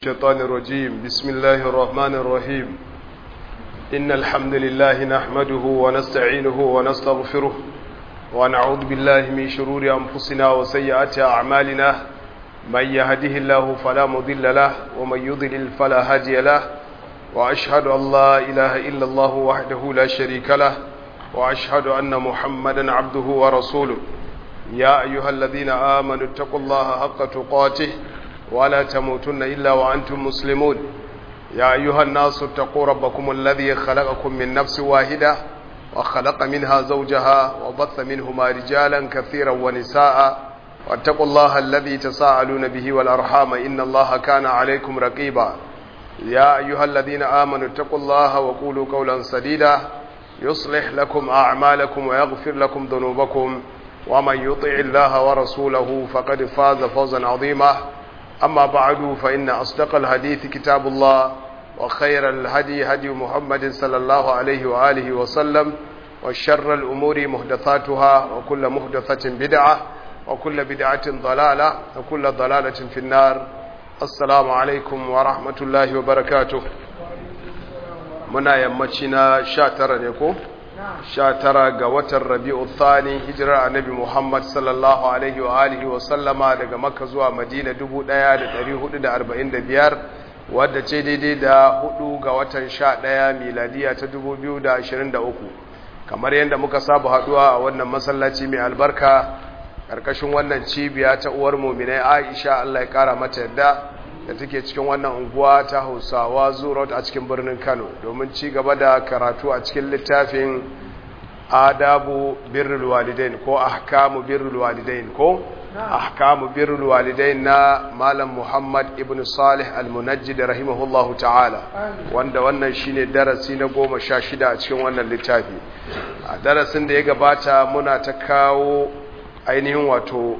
الشيطان الرجيم بسم الله الرحمن الرحيم إن الحمد لله نحمده ونستعينه ونستغفره ونعوذ بالله من شرور أنفسنا وسيئات أعمالنا من يهده الله فلا مضل له ومن يضلل فلا هادي له وأشهد أن لا إله إلا الله وحده لا شريك له وأشهد أن محمدا عبده ورسوله يا أيها الذين آمنوا اتقوا الله حق تقاته ولا تموتن إلا وأنتم مسلمون يا أيها الناس اتقوا ربكم الذي خلقكم من نفس واحدة وخلق منها زوجها وبث منهما رجالا كثيرا ونساء واتقوا الله الذي تساءلون به والأرحام إن الله كان عليكم رقيبا يا أيها الذين آمنوا اتقوا الله وقولوا قولا سديدا يصلح لكم أعمالكم ويغفر لكم ذنوبكم ومن يطع الله ورسوله فقد فاز فوزا عظيما أما بعد فإن أصدق الحديث كتاب الله وخير الهدي هدي محمد صلى الله عليه وآله وسلم وشر الأمور محدثاتها وكل محدثة بدعة وكل بدعة ضلالة وكل ضلالة في النار السلام عليكم ورحمة الله وبركاته muna yammaci na sha tara ne ko? sha tara ga watan rabi'u thani hijirar annabi muhammad sallallahu alaihi wa alihi wa sallama daga makka zuwa madina 1445 wadda ce daidai da hudu ga watan sha daya miladiya ta 2023 kamar yadda muka saba haduwa a wannan masallaci mai albarka karkashin wannan cibiya ta uwar muminai aisha allah ya kara mata yadda da take cikin wannan unguwa ta hausawa zurot a cikin birnin kano domin ci gaba da karatu a cikin littafin adabu birrul walidain ko ahkamu birrul walidain ko ahkamu birrul walidain na malam muhammad ibn salih al-munajjid rahimahullahu ta'ala wanda wannan shine darasi na goma sha shida a cikin wannan littafi a darasin da ya gabata muna ta kawo ainihin wato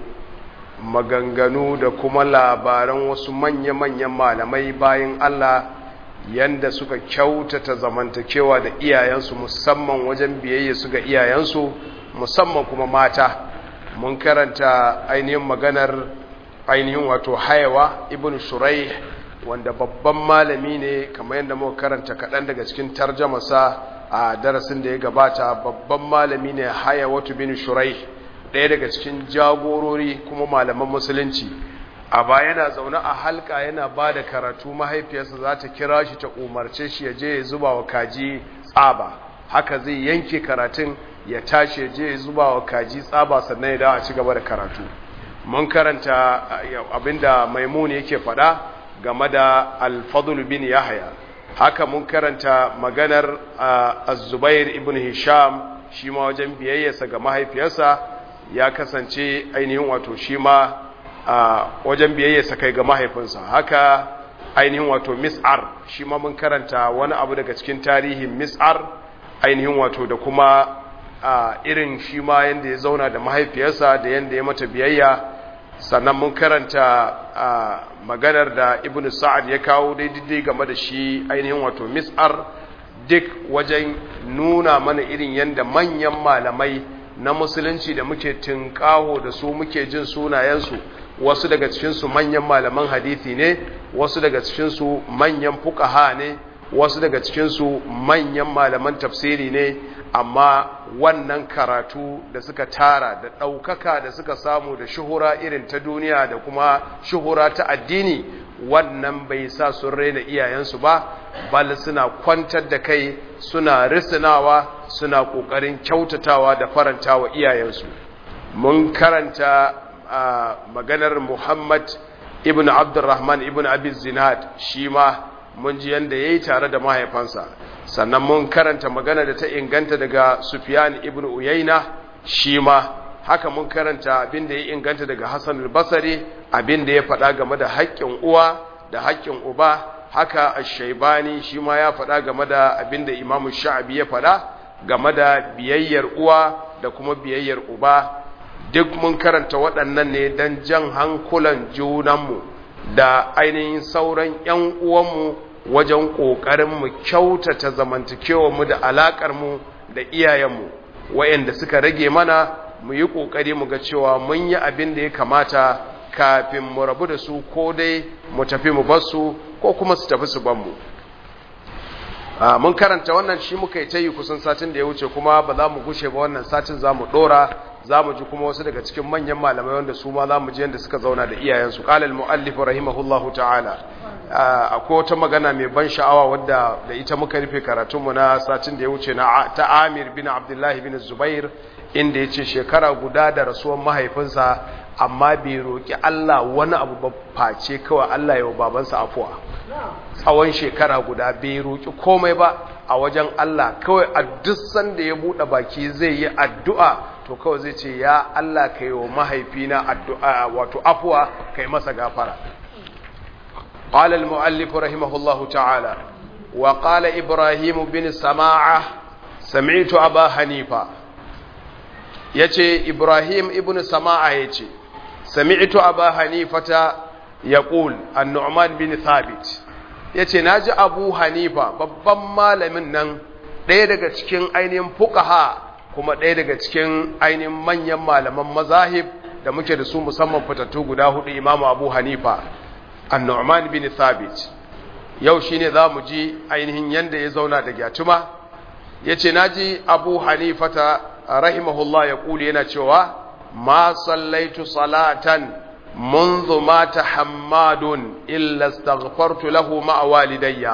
maganganu da kuma labaran wasu manya-manyan malamai bayan Allah yanda suka kyautata zamantakewa da iyayensu musamman wajen biyayya su ga iyayensu musamman kuma mata mun karanta ainihin maganar ainihin wato hayawa ibn shurai wanda babban malami ne kamar yadda muka karanta kaɗan daga cikin tarjamasa a darasin da ya gabata babban malami ne hayawatu bin shurai ɗaya daga cikin jagorori kuma malaman musulunci a baya yana zaune a halka yana ba da karatu mahaifiyarsa za ta kira shi ta umarce shi ya je ya zuba wa kaji tsaba haka zai yanke karatun ya tashi ya je ya zuba wa kaji tsaba sannan ya dawo a ci gaba da karatu mun karanta abinda maimuni yake faɗa game da alfadul bin yahaya haka mun karanta maganar az-zubair ibn hisham shi ma wajen biyayyarsa ga mahaifiyarsa ya kasance ainihin wato shi ma a wajen biyayya kai ga mahaifinsa haka ainihin wato mis'ar shi ma mun karanta wani abu daga cikin tarihin mis'ar ainihin wato da kuma irin shi ma yadda ya zauna da mahaifiyarsa da yadda ya mata biyayya sannan mun karanta maganar da ibn sa'ad ya kawo daidai game da shi ainihin wato mis'ar duk wajen nuna mana irin yadda manyan malamai na musulunci da muke tunƙaho da su muke jin sunayensu wasu daga cikinsu manyan malaman hadithi ne wasu daga cikinsu manyan fukaha ne wasu daga cikinsu manyan malaman tafsiri ne amma wannan karatu da suka tara da ɗaukaka da suka samu da shuhura irin ta duniya da kuma shuhura ta addini wannan bai sa sun raina iyayensu ba bal suna kwantar da kai suna risinawa suna ƙoƙarin kyautatawa da farantawa iyayensu mun karanta a maganar muhammad ibn abdurrahman ibn abin zinad shi ma mun ji yadda ya yi tare da mahaifansa sannan mun karanta magana da ta inganta daga sufyan ibn uyaina shi ma haka mun karanta abin da ya inganta daga hassan al-basari abin da ya faɗa game da haƙƙin uwa da haƙƙin uba haka ash-shaybani shi ma ya faɗa game da abin da imamu sha'abi ya faɗa game da biyayyar uwa da kuma biyayyar uba duk mun karanta waɗannan ne don jan hankulan junanmu da ainihin sauran 'yan uwanmu wajen ƙoƙarin mu kyautata zamantakewarmu da alaƙarmu da iyayenmu wayanda suka rage mana mu yi ƙoƙari mu ga cewa mun yi abin da ya kamata kafin mu rabu da su ko dai mu tafi mu bar su ko kuma su tafi su ban mu mun karanta wannan shi muka yi ta yi kusan satin da ya wuce kuma ba za mu gushe ba wannan satin za mu ɗora za mu ji kuma wasu daga cikin manyan malamai wanda su ma za mu ji yadda suka zauna da iyayensu ƙalal mu'allif rahimahullahu ta'ala akwai wata magana mai ban sha'awa wadda da ita muka rufe karatunmu na satin da ya wuce na ta amir bin abdullahi bin zubair inda ya ce shekara guda da rasuwan mahaifinsa amma bai roƙi allah wani abu ba face kawai allah ya wa babansa afuwa tsawon shekara guda bai roƙi komai ba a wajen allah kawai a duk sanda ya buɗe baki zai yi addu'a to kawai zai ce ya allah ka yi wa mahaifina addu'a wato afuwa kai masa gafara قال المؤلف رحمه الله تعالى وقال إبراهيم بن سماعة سمعت أبا حنيفة يتي إبراهيم ابن سماعة يتي سمعت أبا حنيفة يقول النعمان بن ثابت yace naji Abu Hanifa babban malamin nan ɗaya daga cikin ainihin fuqaha kuma ɗaya daga cikin ainihin manyan malaman mazahib da muke da su musamman fitattu guda hudu Imam Abu Hanifa annu'man bin thabit yau shine zamu ji ainihin yanda ya zauna da gyatuma yace naji abu hanifata rahimahullah ya kuli yana cewa ma sallaitu salatan منذ مات حماد إلا استغفرت له مع والدي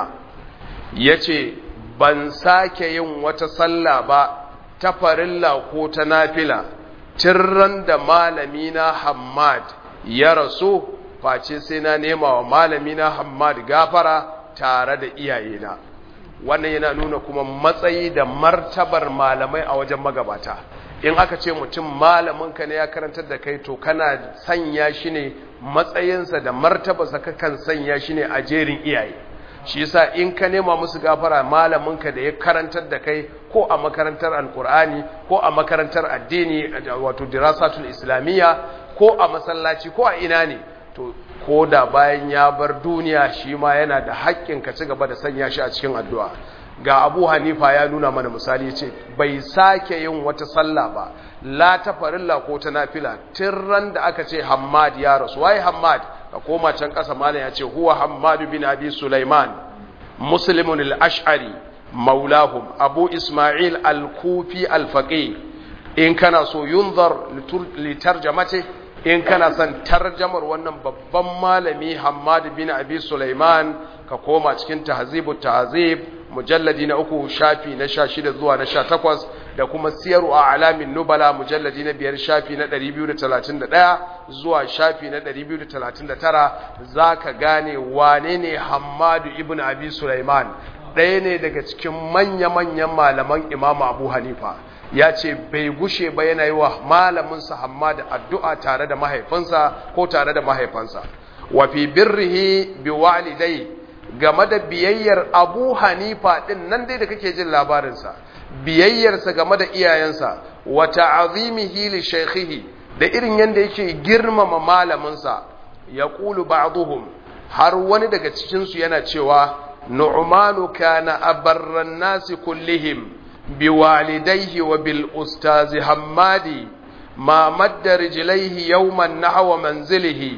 yace ban sake yin wata sallah ba ta farilla ko ta nafila tirran da malamina Hammad ya rasu face sai na nema wa malami na Hammad gafara tare da iyayena wannan yana nuna kuma matsayi da martabar malamai a wajen magabata in aka ce mutum malaminka ne ya karantar da kai to kana sanya shi ne matsayinsa da martabarsa kakan sanya shi ne a jerin iyaye shi yasa in ka nema musu gafara malaminka da ya karantar da kai ko a makarantar alkur'ani ko a makarantar addini wato dirasatul islamiyya ko a masallaci ko a ina ne to ko da bayan ya bar duniya shi ma yana da haƙƙin ka ci gaba da sanya shi a cikin addu'a ga abu hanifa ya nuna mana misali ce bai sake yin wata sallah ba la ta farilla ko ta nafila ran da aka ce hammad ya rasu waye hammad ka koma can ƙasa malam ya ce huwa hammad bin abi sulaiman muslimun al-ash'ari maulahum abu isma'il al-kufi al-faqih in kana so yunzar litarjamate in kana son tarjamar wannan babban malami Hammad bin Abi Sulaiman ka koma cikin tahzibu tahzib mujalladi na uku shafi na sha shida zuwa na sha takwas da kuma siyaru a alamin nubala mujalladi na biyar shafi na ɗari biyu da talatin da ɗaya zuwa shafi na ɗari biyu da talatin da tara za ka gane wane ne Hammadu ibn Abi Sulaiman ɗaya ne daga cikin manya-manyan malaman imamu Abu Hanifa ya ce bai gushe ba yana yi wa malaminsa hamma da addu'a tare da mahaifinsa ko tare da mahaifansa wa fi birrihi bi walidai game da biyayyar abu hanifa ɗin nan dai da kake jin labarinsa biyayyarsa game da iyayensa wa ta'azimihi li shaykhihi da irin yadda yake girmama malaminsa ya ƙulu ba'duhum har wani daga cikinsu yana cewa nu'manu kana abarran nasi kullihim بوالديه وبالأستاذ حمادي ما مد رجليه يوما نحو منزله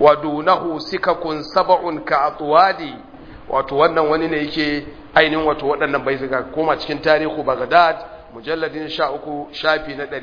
ودونه سكك سبع كأطوادي wato wannan wani ne yake ainihin wato waɗannan bai suka koma cikin tarihu Baghdad mujalladin 13 shafi na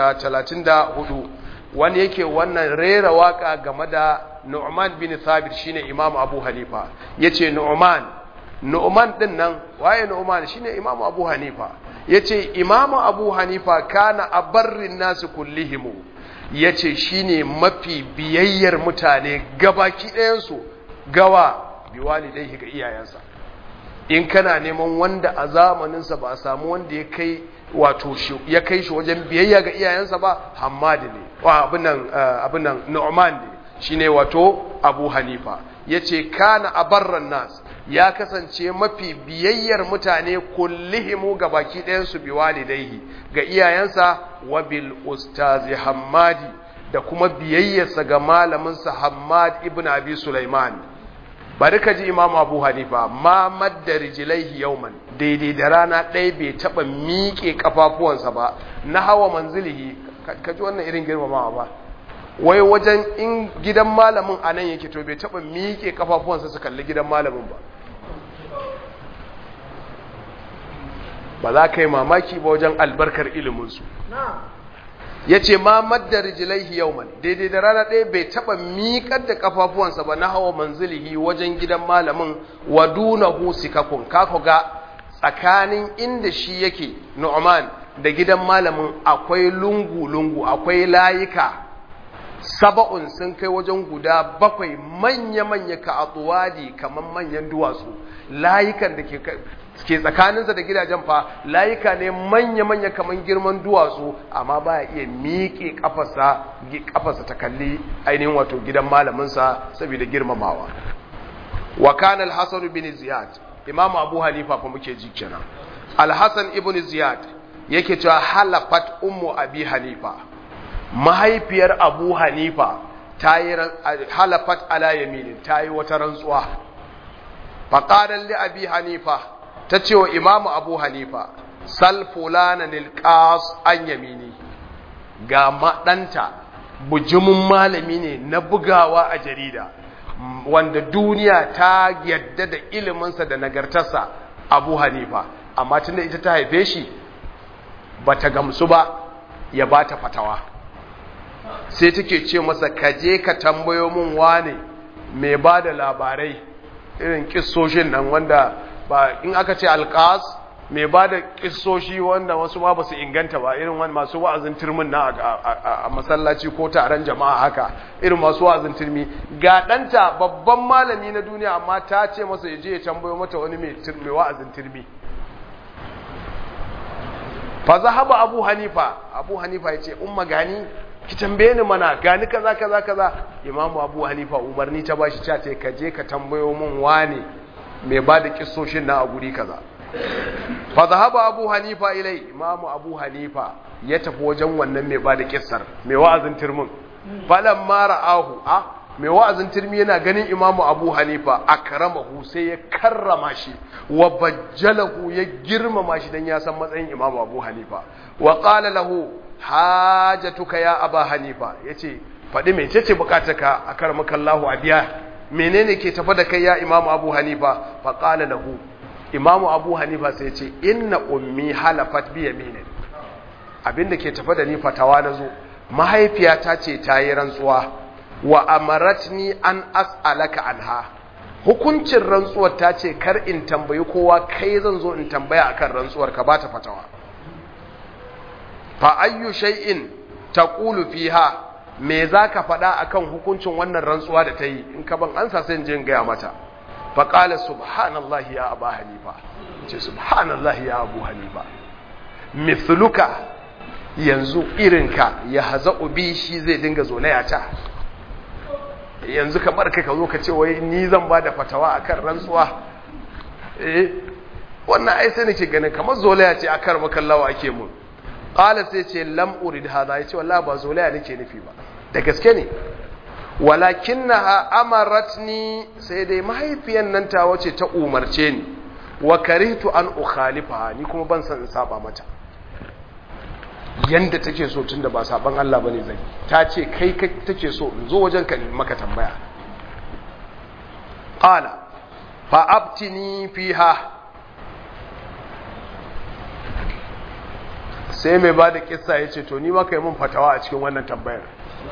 334 wani yake wannan rera waka game da Nu'man bin Thabit shine Imam Abu Hanifa yace Nu'man Nu'man din nan waye Nu'man shine Imam Abu Hanifa yace Imam Abu Hanifa kana abarrin nasu kullihimu yace shine mafi biyayyar mutane gabaki ɗayan su gawa biwalidaihi ga iyayensa in kana neman wanda a zamaninsa ba a samu wanda ya kai wato ya kai shi wajen biyayya ga iyayensa ba Hammad ne wa abin nan abin nan Nu'man ne shine wato Abu Hanifa yace kana abarran nas ya kasance mafi biyayyar mutane kullihimu ga baki ɗayansu bi walidaihi ga iyayensa wa bil ustazi hammadi da kuma biyayyarsa ga malaminsa hammad ibn abi sulaiman bari ka ji imamu abu hanifa ma madda rijilaihi yauman daidai da rana ɗaya bai taɓa miƙe ƙafafuwansa ba na hawa manzilihi ka ji wannan irin girmamawa ba wai wajen in gidan malamin a nan yake to bai taɓa miƙe kafafuwansa su kalli gidan malamin ba ba za ka yi mamaki ba wajen albarkar iliminsu ya ce ma madda rijilaihi yauman daidai da rana ɗaya bai taɓa miƙar da kafafuwansa ba na hawa manzilihi wajen gidan malamin wa dunahu sikakun kako ga tsakanin inda shi yake nu'man da gidan malamin akwai lungu-lungu akwai layika saba'un sun kai wajen guda bakwai manya-manya ka atuwadi kamar manyan duwatsu layukan da ke tsakaninsa da gidajen fa layuka ne manya-manya kamar girman duwatsu amma ba ya iya miƙe ƙafarsa ta kalli ainihin wato gidan malaminsa saboda girmamawa wa kana al-hasan bin ziyad imamu abu hanifa fa muke ji kenan al-hasan ibn ziyad yake cewa halafat ummu abi hanifa mahaifiyar abu hanifa ta yi halafat ala yaminin ta yi wata rantsuwa faƙarar li abi hanifa ta ce wa imamu abu hanifa sal fulana nilƙas an yamini ga maɗanta bujimin malami ne na bugawa a jarida wanda duniya ta yadda da iliminsa da nagartarsa abu hanifa amma tunda ita ta haife shi ba ta gamsu ba ya ba ta fatawa sai take ce masa ka je ka tambayo min wane mai ba da labarai irin kissoshin nan wanda ba in aka ce alkas mai ba da kissoshi wanda wasu ma ba su inganta ba irin wani masu wa'azin turmin na a masallaci ko taron jama'a haka irin masu wa'azin turmi ga ɗanta babban malami na duniya amma ta ce masa ya je ya tambayo mata wani mai wa'azin turmi fa zahaba abu hanifa abu hanifa yace umma gani ki tambaye ni mana gani kaza kaza kaza imamu abu hanifa umarni ta bashi ta ce ka je ka tambayo min wane mai ba da kissoshin na a guri kaza fa zahaba abu hanifa ilai imamu abu hanifa ya tafi wajen wannan mai ba da kissar mai wa'azin turmin falan ma ra'ahu a mai wa'azin turmi yana ganin imamu abu hanifa akramahu sai ya karrama shi wa bajjalahu ya girmama shi dan ya san matsayin imamu abu hanifa wa qala lahu hajatuka ya aba hanifa yace faɗi mecece bukatarka a karmakallahu a biya menene ke tafa da kai ya imamu abu hanifa fa qala lahu imamu abu hanifa sai yace inna ummi halafat bi yaminin abinda ke tafa da ni fatawa nazo mahaifiyata ce ta yi rantsuwa wa amaratni an as'alaka anha hukuncin rantsuwar ta ce kar in tambayi kowa kai zan zo in tambaya akan rantsuwar ka bata fatawa fa ayyu shay'in taqulu fiha me zaka faɗa akan hukuncin wannan rantsuwa da ta yi in ka ban ansa sai in je in gaya mata fa qala subhanallahi ya aba hanifa ce subhanallahi ya abu hanifa mithluka yanzu irinka ya haza ubi shi zai dinga zolaya ta yanzu ka bar kai ka zo ka ce wai ni zan ba da fatawa akan rantsuwa eh wannan ai sai nake ganin kamar zolaya ce akan makallawa ake mun qala sai ce lam urid hada yace wallahi ba zolaya nake nufi ba da gaske ne walakinnaha amaratni sai dai mahaifiyan nan ta wace ta umarce ni wa karihtu an ukhalifa ni kuma ban san in saba mata yanda take so tunda ba saban Allah bane zai ta ce kai kai take so in zo wajen ka maka tambaya qala fa abtini fiha sai mai ba da kissa ya ce to ni maka yi mun fatawa a cikin wannan tambayar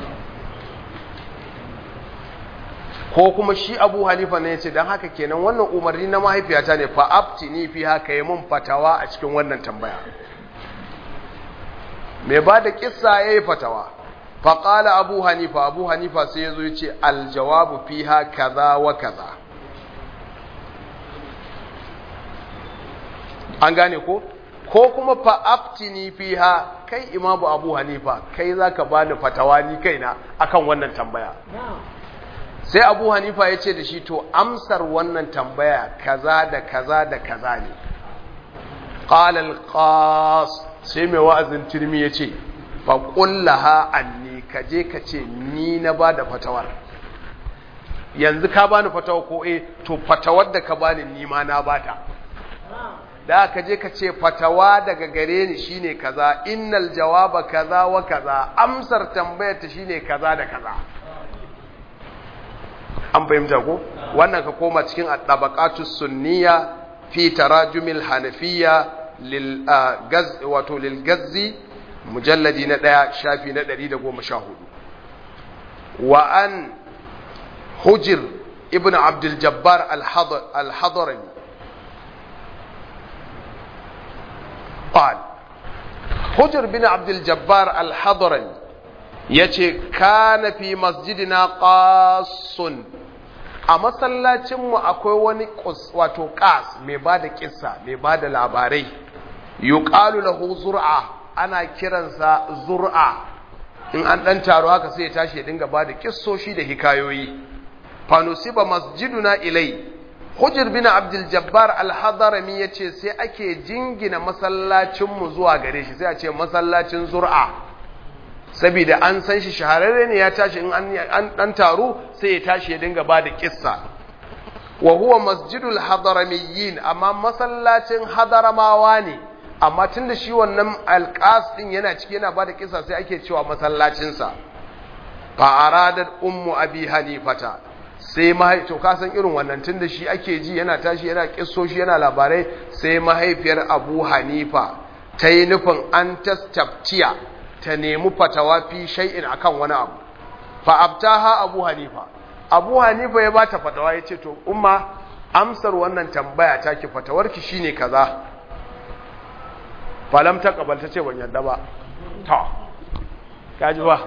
ko kuma shi abu hanifa ne ya ce don haka kenan wannan umarni na mahaifiyata ne fa abtini fiha ka yi mun fatawa a cikin wannan tambaya mai ba da kissa ya yi fatawa faƙala abu hanifa abu hanifa sai ya zo ya ce aljawabu fiha kaza wa kaza an gane ko ko kuma fa'aftini fiha kai imamu abu hanifa kai za ka bani fatawa ni kaina akan wannan tambaya sai abu hanifa ya ce da shi to amsar wannan tambaya kaza da kaza da kaza ne ƙalal ƙas sai mai wa'azin turmi ya ce faƙullaha anni ka je ka ce ni na ba da fatawar yanzu ka bani fatawa ko eh to fatawar da ka bani ni ma na bata da ka je ka ce fatawa daga gare ni shine kaza innal jawaba kaza wa kaza amsar tambayar ta shine kaza da kaza an fahimta ko wannan ka koma cikin at-tabaqatus sunniya fi tarajumil hanafiyya lil gaz wato lil gazzi mujalladi na ɗaya shafi na ɗari da goma sha hudu wa an hujir ibn abdul jabbar al-hadarami قال hujjar bin abdul jabbar al-hadarani ya ce kana fi masjidina qasun a masallacinmu akwai wani wato qas mai ba da kissa mai ba da labarai yuqalu lahu zur'a ana kiransa zur'a in an dan taro haka sai ya tashi ya dinga ba da kissoshi da hikayoyi fanusiba masjiduna ilai hujjar bin abdul jabbar al-hadarami yace sai ake jingina masallacinmu zuwa gare shi sai a ce masallacin zur'a saboda an san shi shahararre ne ya tashi in an dan taru sai ya tashi ya dinga ba da kissa wa huwa masjidul hadaramiyyin amma masallacin hadaramawa ne amma tunda shi wannan alqas din yana ciki yana ba da kissa sai ake cewa masallacin sa fa aradat ummu abi hanifata sai mahai to ka san irin wannan tunda shi ake ji yana tashi yana kissoshi yana labarai sai mahaifiyar Abu Hanifa ta yi nufin an tastaftiya ta nemi fatawa fi shay'in akan wani abu fa abtaha Abu Hanifa Abu Hanifa ya bata fatawa yace to umma amsar wannan tambaya take fatawarki shine kaza falam ta kabalta ce ban yadda ba to kaji ba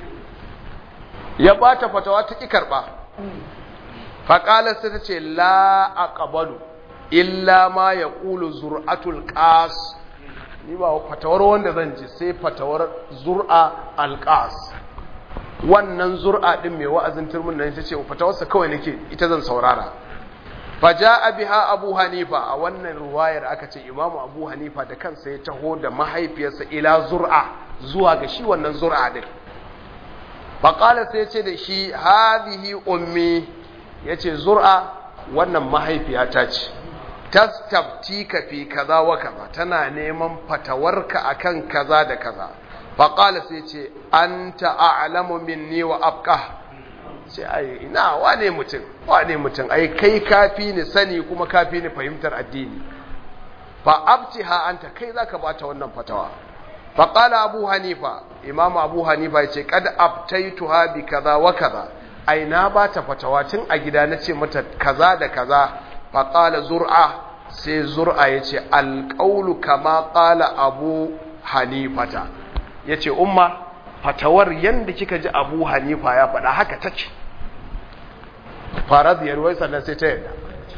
ya bata fatawa ta ki karba faƙalar sai ta ce la a ƙabalu illa ma ya ƙulu zur'atul ƙas ni ba fatawar wanda zan ji sai fatawar zur'a alƙas wannan zur'a ɗin mai wa'azin turmin nan ta ce fatawarsa kawai nake ita zan saurara faja biha abu hanifa a wannan ruwayar aka ce imamu abu hanifa da kansa ya taho da mahaifiyarsa ila zur'a zuwa ga shi wannan zur'a ɗin faƙala sai ce da shi hadihi ummi ya ce zur'a wannan mahaifiyata ce tastabti ka fi kaza wa kaza tana neman fatawarka akan kaza da kaza faƙala sai ce an ta'alamu minni wa afka sai ai ina wane mutum wane mutum ai kai kafi ni sani kuma kafi ni fahimtar addini fa abtiha anta kai zaka bata wannan fatawa faƙala abu hanifa imam abu hanifa ya ce kad abtaituha bi kaza wa kaza ai na ba ta fatawa tun a gida na ce mata kaza da kaza faƙala zur'a sai zur'a ya ce alƙaulu kama ƙala abu hanifata ya ce umma fatawar yadda kika ji abu hanifa ya faɗa haka ta ce faradiyar wai sannan sai ta yadda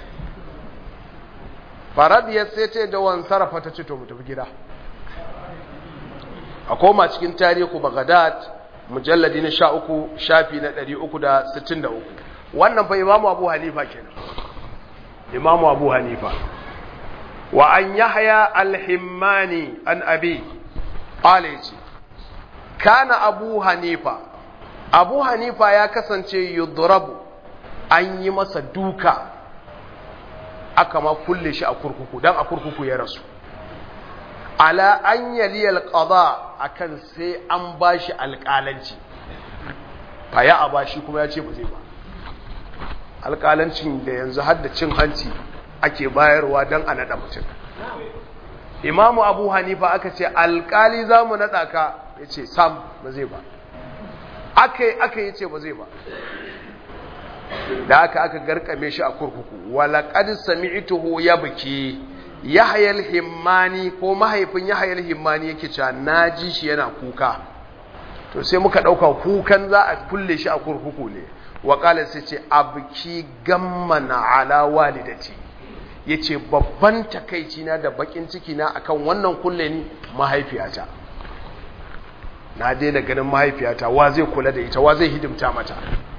faradiyar sai ta yadda wani sarrafa ta ce to mu tafi gida a koma cikin tarihu Baghdad mujalladi na 13 shafi na 363 wannan fa Imam Abu Hanifa kenan Imam Abu Hanifa wa an Yahya al-Himmani an Abi qalaji kana Abu Hanifa Abu Hanifa ya kasance yudrabu an yi masa duka aka ma kulle shi a kurkuku dan a kurkuku ya rasu ala an yaliyal qada akan sai an bashi alƙalanci fa ya abashi kuma ya ce ba zai ba alƙalancin da yanzu har da cin hanci ake bayarwa don a naɗa mutum imamu abu hanifa aka ce alƙali za mu naɗa ka ya ce sam ba zai ba aka yi aka yi ce ba zai ba da aka aka garkame shi a kurkuku walaƙad sami'tuhu ya biki yahayal himmani ko mahaifin yahayal himmani yake cewa naji shi yana kuka to sai muka dauka kukan za a kulle shi a kurkuku ne wa qala sai ce abki gammana ala walidati yace babban takeici na da bakin ciki na akan wannan kulle ni mahaifiyata na daina ganin mahaifiyata wa zai kula da ita wa zai hidimta mata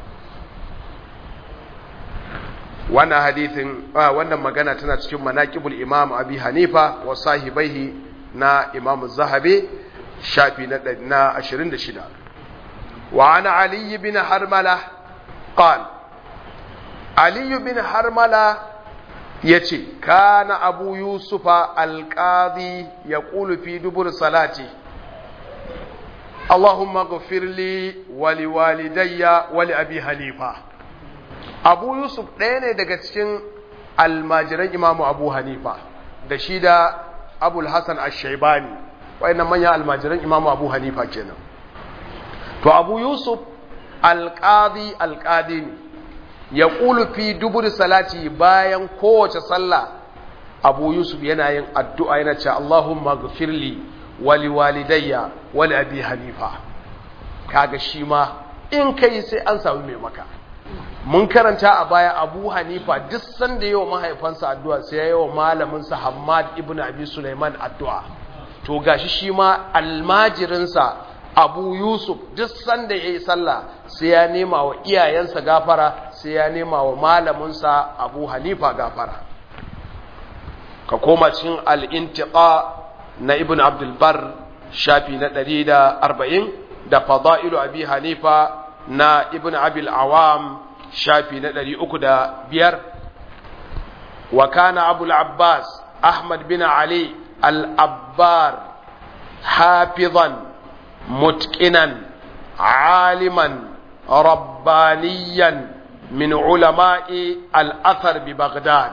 wannan hadithin wannan magana tana cikin manaqibul imam abi hanifa wa sahibaihi na imam zahabi shafi na 26 wa ana ali bin harmala qal ali bin harmala yace kana abu yusufa alqadi yaqulu fi dubur salati Allahumma ghfir li wa liwalidayya wa li abi hanifa Abu Yusuf ɗaya ne daga cikin almajiran Imamu Abu Hanifa da shi da Abul Hasan Ash-Shaybani wayannan manyan almajiran Imamu Abu Hanifa kenan to Abu Yusuf alqadi alqadi ne ya qulu fi dubur salati bayan kowace sallah Abu Yusuf yana yin addu'a yana cewa Allahumma ghfir li wali walidayya wali abi hanifa kaga shi ma in kai sai an samu mai maka mun karanta a baya abu hanifa duk sanda yawa mahaifansa addu'a sai ya yawa malaminsa hamad ibn abi sulaiman addu'a to gashi shi ma almajirinsa abu yusuf duk sanda ya yi sallah sai ya nema wa iyayensa gafara sai ya nema wa malaminsa abu hanifa gafara ka koma cikin al'intiƙa na ibn abdulbar shafi na ɗari da arba'in da fada'ilu abi hanifa na ibn abil awam shafi na ɗari uku da biyar wa kana abul abbas ahmad bin ali al-abbar hafizan mutqinan aliman rabbaniyan min ulama'i al-athar bi baghdad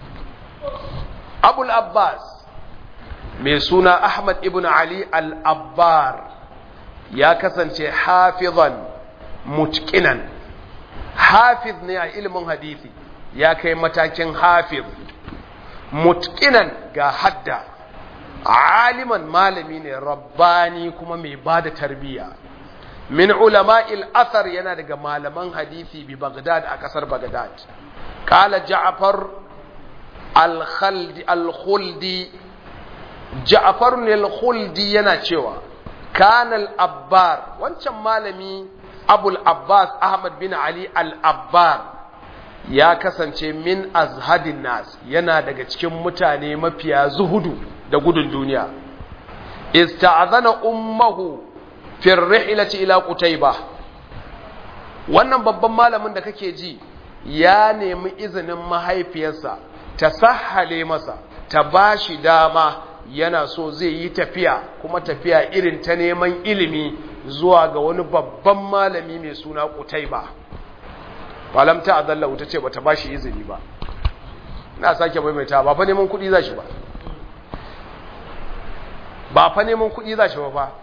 abul abbas mai suna Ahmad ibn Ali al-Abbar ya kasance hafizan mutkinan hafiz ne a ilimin hadisi ya kai matakin hafiz mutkinan ga hadda aliman malami ne rabbani kuma mai ba da tarbiyya min ulama'il athar yana daga malaman hadisi bi Baghdad a kasar Baghdad kala Ja'far al-Khuldi Ja'far al-Khuldi yana cewa kana al-Abbar wancan malami Abul Abbas Ahmad bin Ali al-Abbar ya kasance min azhadin nas yana daga cikin mutane mafiya zuhudu da gudun duniya ista'azana ummuhu fi rihlati ila Qutayba wannan babban malamin da kake ji ya nemi izinin mahaifiyarsa ta sahale masa ta bashi dama yana so zai yi tafiya kuma tafiya irin ta neman ilimi zuwa ga wani babban malami mai suna Qutayba malam ta adalla wuta ce bata bashi izini ba ina sake maimaita ba fa neman kuɗi zashi ba ba fa neman kuɗi zashi ba fa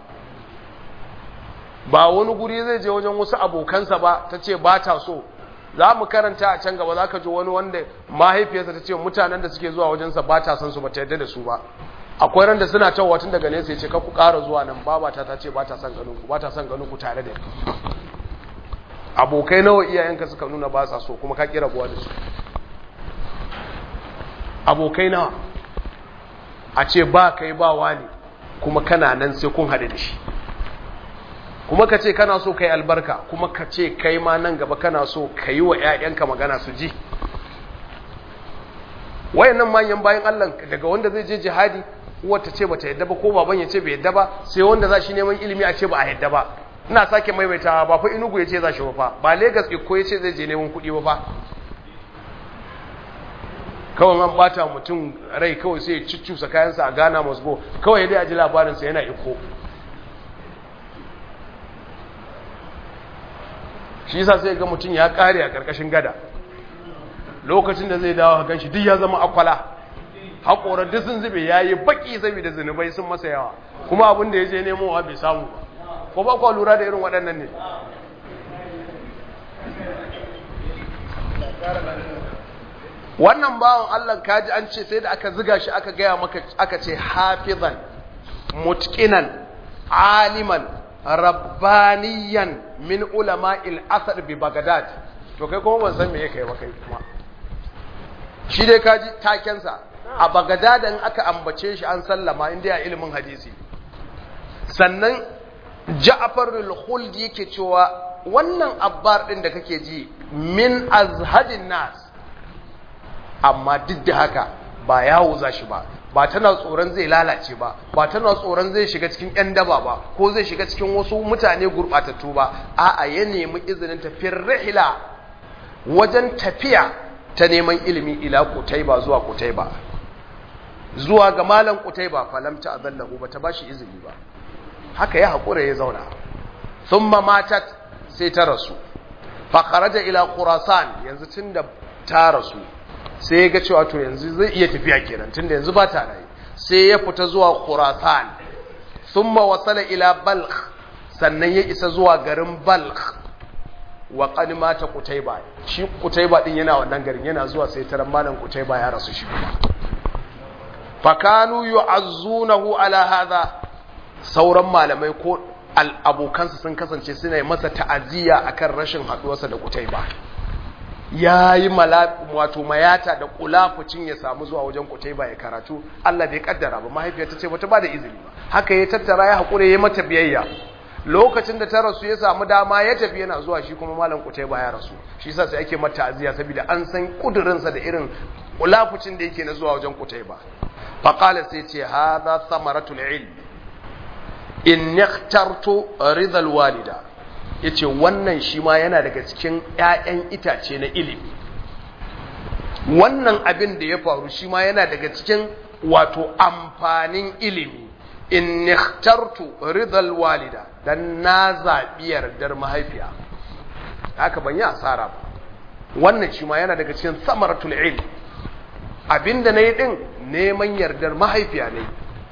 ba wani guri zai je wajen wasu abokansa ba ta ce ba ta so za mu karanta a can gaba za ka ji wani wanda mahaifiyarsa ta ce mutanen da suke zuwa wajensa ba ta san su ba ta yadda da su ba akwai ran da suna cewa tun daga nesa ya ce ku ƙara zuwa nan babata ta ce ba ta son ganin ku ba ta son ganin ku tare da ni abokai nawa iyayenka suka nuna ba sa so kuma ka kira buwa da su abokai nawa a ce ba kai ba wani kuma kana nan sai kun haɗu da shi kuma ka ce kana so kai albarka kuma ka ce kai ma nan gaba kana so ka yi wa 'ya'yanka magana su ji wayannan manyan bayan Allah daga wanda zai je jihadi uwar ta ce bata yadda ba ko baban ya ce bai yadda ba sai wanda za shi neman ilimi a ce ba a yadda ba ina sake maimaitawa ba fa inugu ya ce za shi ba ba Legas iko ya ce zai je neman kuɗi ba fa kawai an bata mutum rai kawai sai ya ciccusa kayansa a Ghana Moscow kawai dai a ji labarinsa yana iko shi yasa sai ga mutum ya kare a karkashin gada lokacin da zai dawo hakan shi duk ya zama akwala haƙorar duk sun zube ya yi baƙi saboda zunubai sun masa yawa kuma abin da ya je nemowa bai samu ba ko ba kwa lura da irin waɗannan ne wannan bawan Allah kaji an ce sai da aka ziga shi aka gaya maka aka ce hafizan mutqinan aliman rabbaniyan min ulama'il asar bi Baghdad to kai kuma ban san me yake ba kai kuma shi dai kaji takensa a Baghdad in aka ambace shi an sallama inda ya ilimin hadisi sannan Ja'far al-Khuld yake cewa wannan abbar din da kake ji min azhadin nas amma duk da haka ba yawo za shi ba ba tana tsoron zai lalace ba ba tana tsoron zai shiga cikin ƴan daba ba ko zai shiga cikin wasu mutane gurɓatattu ba a'a ya nemi izinin tafiyar rihila wajen tafiya ta neman ilimi ila kutaiba zuwa kutaiba zuwa ga malam kutaiba falam ta azallahu bata bashi izini ba haka ya hakura ya zauna thumma matat sai ta rasu fa kharaja ila khurasan yanzu tunda ta rasu sai ya ga cewa to yanzu zai iya tafiya kenan tunda yanzu ba ta rayu sai ya fita zuwa khurasan thumma wasala ila balkh sannan ya isa zuwa garin balkh wa qad mata qutayba shi qutayba din yana wannan garin yana zuwa sai taran malam qutayba ya rasu shi kuma fakanu yu'azzunahu ala hadha sauran malamai ko abokansa sun kasance suna yi masa ta'aziyya akan rashin haduwarsa da qutayba yayi wato mayata da kulafucin ya samu zuwa wajen qutayba ya karatu Allah bai kaddara ba mahaifiyarta ce bata ba da izini ba haka ya tattara ya hakure ya mata biyayya lokacin da ta rasu ya samu dama ya tafi yana zuwa shi kuma malam kutai ba ya rasu shi yasa sai ake mata aziya saboda an san kudurinsa da irin kulafucin da yake na zuwa wajen kutai ba fa qala sai ce hadha thamaratul ilm in ikhtartu ridha alwalida yace wannan shi ma yana daga cikin ƴaƴan itace na ilimi wannan abin da ya faru shi ma yana daga cikin wato amfanin ilimi in ikhtartu ridal walida dan na zabi yardar mahaifiya haka ban yi asara ba wannan shi ma yana daga cikin samaratul ilm abinda nayi din neman yardar mahaifiya ne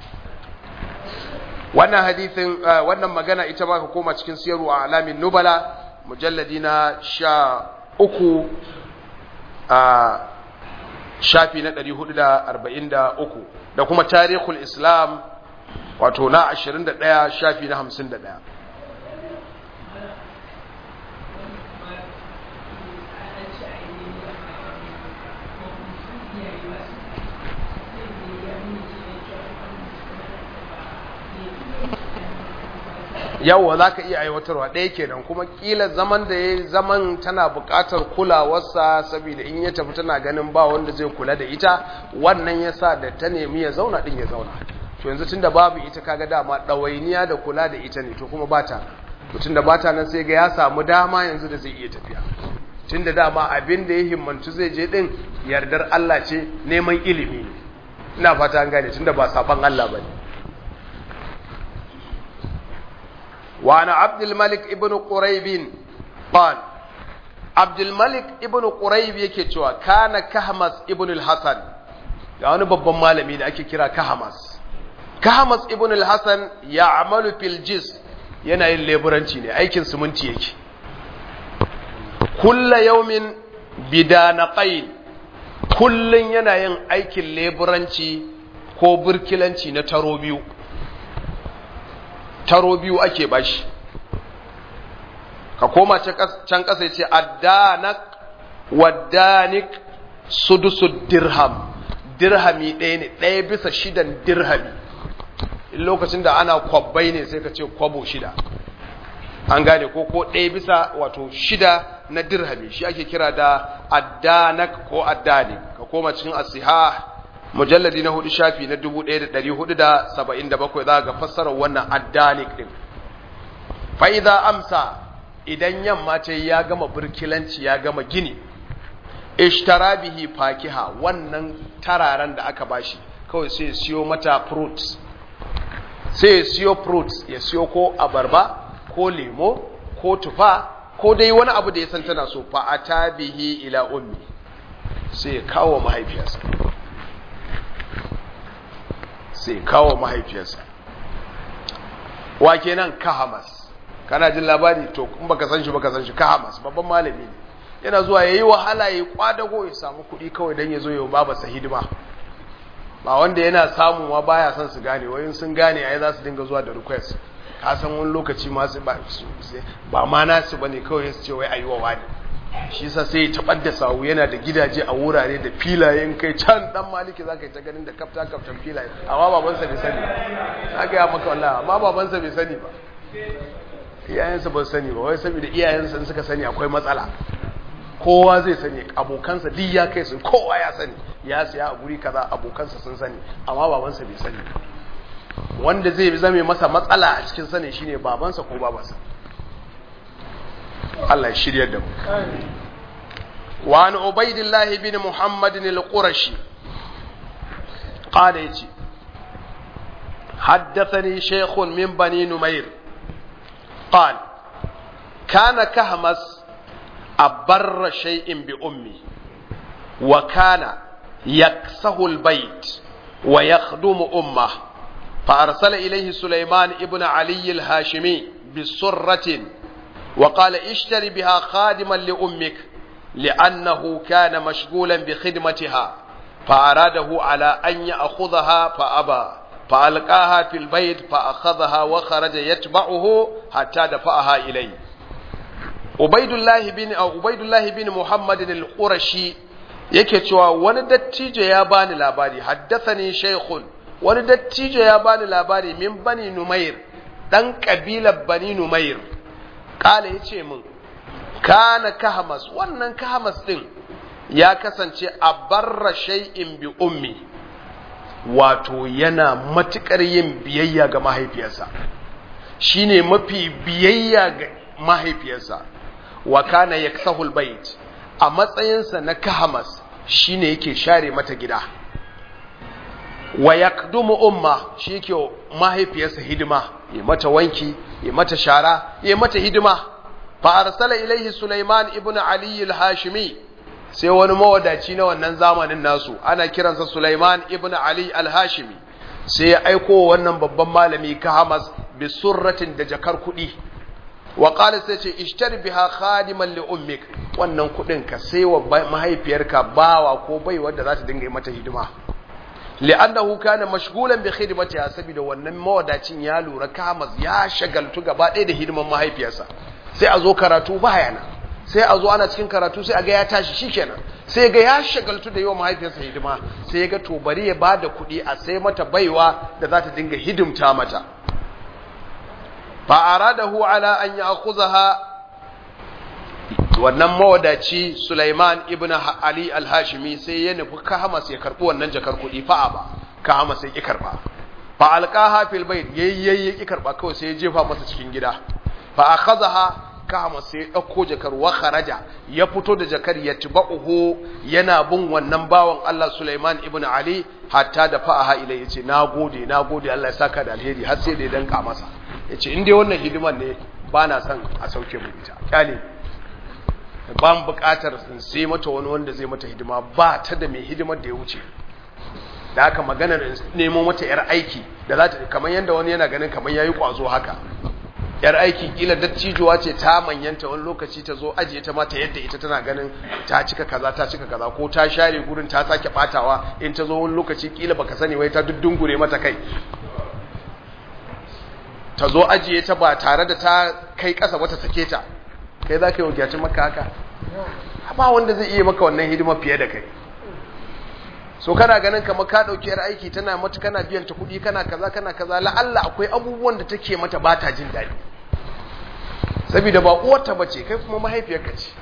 wannan hadithin wannan magana ita ma ka koma cikin siyaru a alamin nubala mujalladi na sha uku a shafi na 443 da kuma tarihul islam wato na 21 shafi na 51 yawwa za ka iya aiwatarwa ɗaya kenan kuma ƙila zaman da ya zaman tana buƙatar kulawarsa saboda in ya tafi tana ganin ba wanda zai kula da ita wannan ya sa da ta nemi ya zauna ɗin ya zauna to yanzu tun da babu ita kaga dama ɗawainiya da kula da ita ne to kuma ba ta mutum da ba ta nan sai ga ya samu dama yanzu da zai iya tafiya tun da dama abin da ya himmantu zai je ɗin yardar Allah ce neman ilimi ne ina fata an gane tun da ba saban Allah ba ne وعن عبد الملك ابن قريب قال عبد الملك ابن قريب yake cewa kana kahmas ibn al-hasan ga wani babban malami da ake kira kahmas kahmas ibn al-hasan ya'malu fil jis yana yin leburanci ne aikin siminti yake kulla yawmin bidanaqain kullun yana yin aikin leburanci ko burkilanci na taro biyu taro biyu ake bashi ka koma can ƙasa ya ce addanak waddanik sudusud dirham dirhami ɗaya ne ɗaya bisa shidan dirhami in lokacin da ana kwabbai ne sai ka ce kwabo shida an gane ko ko ɗaya bisa wato shida na dirhami shi ake kira da addanak ko addanik ka koma cikin asiha mujalladi na hudu shafi na 1477 za ga fassarar wannan addanik din fa'iza amsa idan yamma ce ya gama burkilanci ya gama gini ishtara bihi fakiha wannan tararen da aka bashi kawai sai siyo mata fruits sai siyo fruits ya siyo ko abarba ko lemo ko tufa ko dai wani abu da ya san tana so fa ata bihi ila ummi sai kawo mahaifiyarsa sai kawo mahaifiyarsa wa kenan kahamas kana jin labari to in baka san shi baka san shi kahamas babban malami ne yana zuwa yayi wahala yayi kwadago ya samu kuɗi kawai dan ya zo ya baba sa hidima ba wanda yana samu ma baya son su gane wayin sun gane ai za su dinga zuwa da request ka san wani lokaci ma su ba ba ma nasu bane kawai su ce wai ayi wa wani shi yasa sai ya tabar da sawu yana da gidaje a wurare da filayen kai can dan maliki zaka yi ta ganin da kafta kaftan filaye amma babansa bai sani ba ga ya maka wallahi amma babansa bai sani ba iyayensa ba sani ba wai saboda iyayensa suka sani akwai matsala kowa zai sani abokansa duk ya kai su kowa ya sani ya siya a guri kaza abokansa sun sani amma babansa bai sani wanda zai zame masa matsala a cikin sani shine babansa ko babansa Allah ya shiryar da mu وعن عبيد الله بن محمد القرشي قال يجي حدثني شيخ من بني نمير قال كان كهمس أبر شيء بأمي وكان يكسه البيت ويخدم أمه فأرسل إليه سليمان ابن علي الهاشمي بسرة وقال اشتري بها خادما لأمك لأنه كان مشغولا بخدمتها فأراده على أن يأخذها فأبى فألقاها في البيت فأخذها وخرج يتبعه حتى دفعها إليه عبيد الله بن أو عبيد الله بن محمد القرشي yake cewa wani dattijo ya bani labari haddathani shaykhun wani dattijo ya bani labari min bani numair dan kabilar bani numair kala yace min kana kahamas wannan kahamas din ya kasance a barra shay'in bi ummi wato yana matukar yin biyayya ga mahaifiyarsa shine mafi biyayya ga mahaifiyarsa wa kana yaksahul bait a matsayinsa na kahamas shine yake share mata gida wa yakdumu umma shi yake mahaifiyarsa hidima ya mata wanki ya mata shara ya mata hidima fa arsala ilaihi Sulaiman ibn Ali al-Hashimi sai wani mawadaci na wannan zamanin nasu ana kiransa Sulaiman ibn Ali al-Hashimi sai ya aiko wannan babban malami Kahamas bi surratin da jakar kuɗi wa qala sai ce ishtari biha khadiman li ummik wannan kuɗin ka sai wa mahaifiyarka bawa ko bai wanda za ta dinga yi mata hidima li'annahu kana mashghulan bi khidmatiha saboda wannan mawadacin ya lura Kahamas ya shagaltu gaba ɗaya da hidiman mahaifiyarsa sai a zo karatu baya nan sai a zo ana cikin karatu sai a ga ya tashi shikenan sai ga ya shagaltu da yawa mahaifiyarsa hidima sai ga to bari ya bada kuɗi a sai mata baiwa da za ta dinga hidimta mata fa aradahu ala an ya'khuzaha wannan mawadaci Sulaiman ibn Ali al-Hashimi sai ya nufi Kahamas ya karbi wannan jakar kuɗi fa ba Kahamas sai ki karba fa alqaha fil bayt yayyayi ki karba kawai sai ya jefa masa cikin gida fa akhadha kama sai ɗauko jakar wa kharaja ya fito da jakar ya tiba'uhu yana bin wannan bawan Allah Sulaiman ibn Ali hatta da fa'aha ilai yace nagode nagode Allah ya saka da alheri har sai da ya danka masa yace in dai wannan hidiman ne ba na son a sauke mu ita kyale ba mu buƙatar sai mata wani wanda zai mata hidima ba ta da mai hidimar da ya wuce da haka maganar nemo mata yar aiki da za ta kamar yanda wani yana ganin kamar yayi kwazo haka yar aiki kila dattijuwa ce ta manyanta wani lokaci ta zo ajiye ta mata yadda ita tana ganin ta cika kaza ta cika kaza ko ta share gurin ta sake batawa in ta zo wani lokaci kila baka sani wai ta duddungure mata kai ta zo ajiye ta ba tare da ta kai kasa wata sake ta kai za ka yi wakilcin maka haka ba wanda zai iya maka wannan hidima fiye da kai so kana ganin kamar ka dauki yar aiki tana mata kana biyan ta kuɗi kana kaza kana kaza la'alla akwai abubuwan da take mata ba ta jin daɗi saboda ba uwarta bace kai kuma mahaifiyarka ce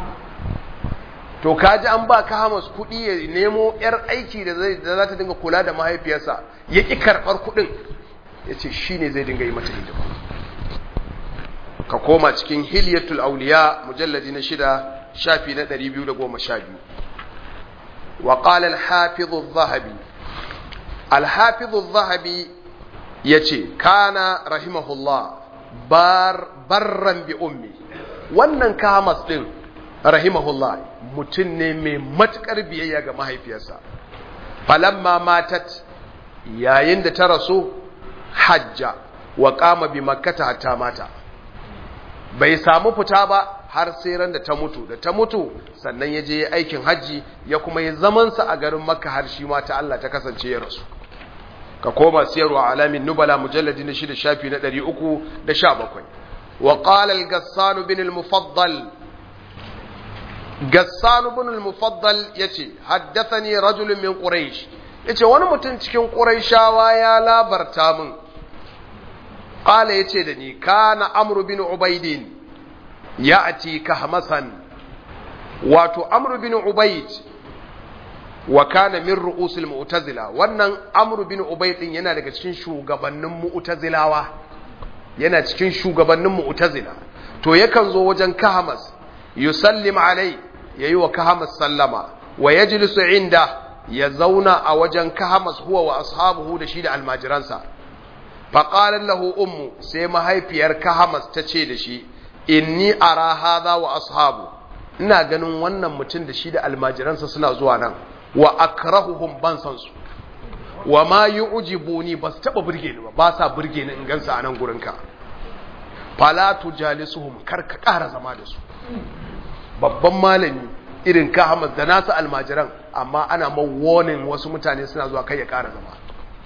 to kaji an ba ka hamas kuɗi ya nemo yar aiki da zai da za ta dinga kula da mahaifiyarsa ya ki karɓar kuɗin ya ce shi ne zai dinga yi mata hidima ka koma cikin hilyatul auliya mujalladi na shida shafi na 212 وقال الحافظ الذهبي الحافظ الذهبي يتي كان رحمه الله بار برا بأمي wannan kamas din rahimahullah mutum ne mai matukar biyayya ga mahaifiyarsa falamma matat yayin da ta rasu hajja wa qama bi makkata hatta mata bai samu fita ba har sai ran da ta mutu da ta mutu sannan ya je aikin hajji ya kuma yi zamansa a garin makka har shi ma ta Allah ta kasance ya rasu ka koma siyarwa alamin nubala mujalladi na shida shafi na ɗari uku da sha bakwai wa qala al-gassan bin al-mufaddal gassan bin al-mufaddal yace haddathani rajulun min quraish yace wani mutum cikin quraishawa ya labarta min qala yace da ni kana amru bin ubaidin ya'ti kahmasan wato amru bin ubaid wa kana min ru'usil mu'tazila wannan amru bin ubaid din yana daga cikin shugabannin mu'tazilawa yana cikin shugabannin mu'tazila to yakan zo wajen kahmas yusallim alai yayi wa kahamas sallama wa yajlisu inda ya zauna a wajen kahamas huwa wa ashabuhu da shi da almajiransa faqalat lahu ummu sai mahaifiyar kahamas ta ce da shi inni ara hadha wa ashabu ina ganin wannan mutum da shi da almajiransa suna zuwa nan wa akrahuhum ban san su wa ma yu'jibuni bas taba burge ni ba ba sa burge ni in gansa a nan gurinka fala tujalisuhum kar ka ƙara zama da su babban malami irin ka Ahmad da nasu almajiran amma ana ma warning wasu mutane suna zuwa kai ya ƙara zama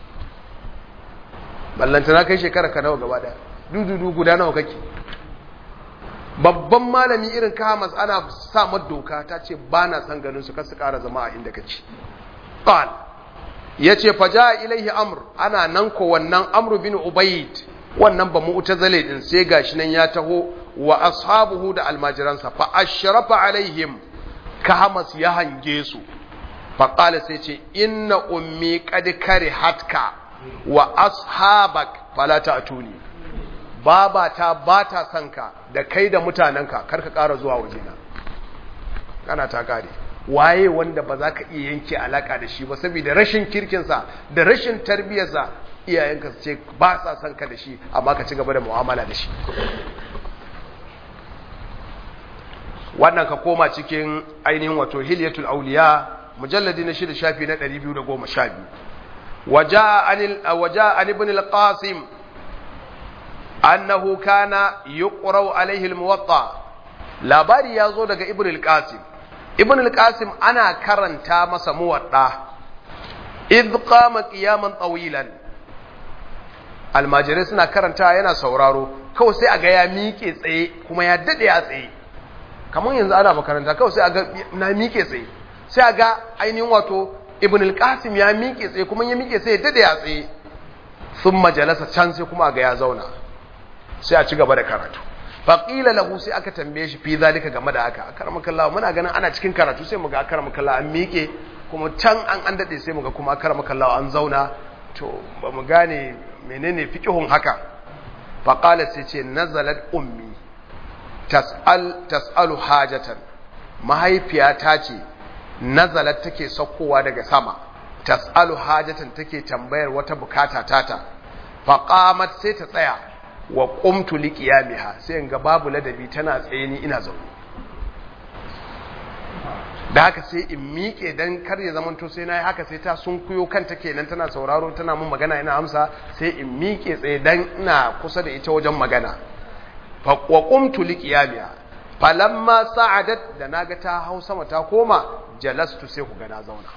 ballanta na kai shekara ka nawa gaba da dududu guda nawa kake babban malami irin ka Ahmad ana sa doka ta ce ba na san ganin su kar su ƙara zama a inda kake qal yace faja ilaihi amr ana nan ko wannan amr bin ubayd wannan ba mu'tazile din sai gashi nan ya taho wa ashabuhu da almajiransa fa ashrafa alaihim kahamas ya hange su fa qala sai ce inna ummi qad karihatka wa ashabak fala ta'tuni baba ta bata sanka da kai da mutananka karka ƙara zuwa wajena kana ta kare waye wanda ba za ka iya yanke alaka da shi ba saboda rashin kirkinsa da rashin tarbiyarsa iyayenka su ce ba sa son ka da shi amma ka ci gaba da mu'amala da shi wannan ka koma cikin ainihin wato hilyatul auliya mujalladi na shida shafi na 212 waja an ibn al-qasim annahu kana yuqra alaihi al-muwatta labari ya zo daga ibn al-qasim ibn al-qasim ana karanta masa muwadda idh qama qiyaman tawilan almajirai suna karanta yana sauraro kawai sai a ga ya miƙe tsaye kuma ya daɗe a tsaye kamar yanzu ana makaranta kawai sai a ga na miƙe tsaye sai a ga ainihin wato ibn al-qasim ya miƙe tsaye kuma ya miƙe sai ya daɗe a tsaye sun majalasa can sai kuma a ga ya zauna sai a ci gaba da karatu faƙila lahu sai aka tambaye shi fi zalika game da haka akaramakallah muna ganin ana cikin karatu sai muga akaramakallah an miƙe kuma can an an daɗe sai muga kuma akaramakallah an zauna to ba mu gane menene fiqhun haka faqala sai ce nazalat ummi tas'al tas'alu hajatan mahaifiyata ce nazalat take saukowa daga sama tas'alu hajatan take tambayar wata bukata tata faqamat sai ta tsaya wa qumtu liqiyamiha sai in ga babu ladabi tana tsaye ni ina zaune da haka sai in miƙe dan kar ya zamanto sai na yi haka sai ta sun kuyo kanta kenan tana sauraro tana mun magana ina amsa sai in miƙe tsaye dan ina kusa da ita wajen magana fa wa qumtu liqiyamiha falamma sa'adat da naga ta hau sama ta koma jalastu sai ku ga na zauna